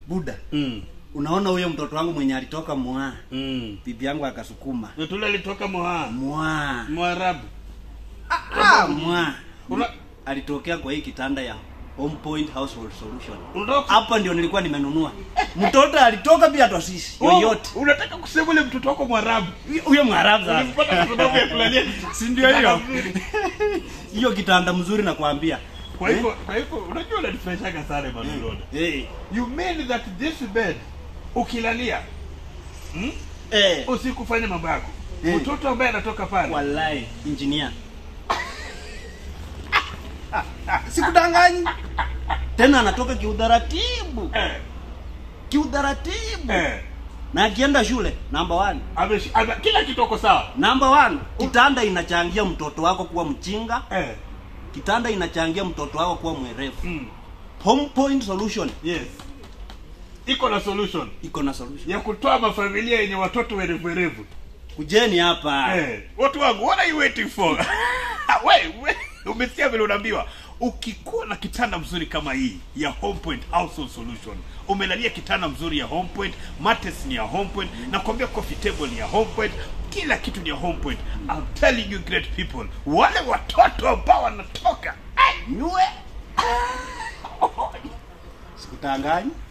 buda mm. unaona huyo mtoto wangu mwenye alitoka mwaa mm. bibi yangu akasukuma tule alitoka moha mwaa mwarabu ah, mwaa Una- alitokea kwa hii kitanda ya home point household solution unatoka hapa ndio nilikuwa nimenunua mtoto alitoka bila tosisi yoyote Oh, unataka kusema ule mtoto wako mwarabu huyo mwarabu sasa ulimpata kwa sababu ya kulalia si ndio hiyo Kitanda mzuri. hiyo kitanda mzuri nakwambia kwa hivyo kwa hivyo unajua unanifurahishaga sana Emanuel hey. you mean that this bed ukilalia hmm? hey. usikufanya mambo yako Eh. mtoto ambaye anatoka pale wallahi engineer sikudanganyi tena anatoka kiudharatibu eh, kiudharatibu eh, na akienda shule namba one ameshi- ame- kila kitoko sawa namba one kitanda inachangia mtoto wako kuwa mchinga eh, kitanda inachangia mtoto wako kuwa mwerefu mm, home point solution yes iko na solution iko na solution ya kutoa mafamilia yenye watoto werevuerevu kujeni hapa Eh, watu wangu what are you waiting for we, we, umesikia vile unaambiwa ukikuwa na kitanda mzuri kama hii ya homepoint household solution umelalia kitanda mzuri ya homepoint mates ni ya homepoint na kuambia coffee table ni ya homepoint kila kitu ni ya homepoint I'm telling you great people wale watoto ambao wanatoka nyue sikutanganyi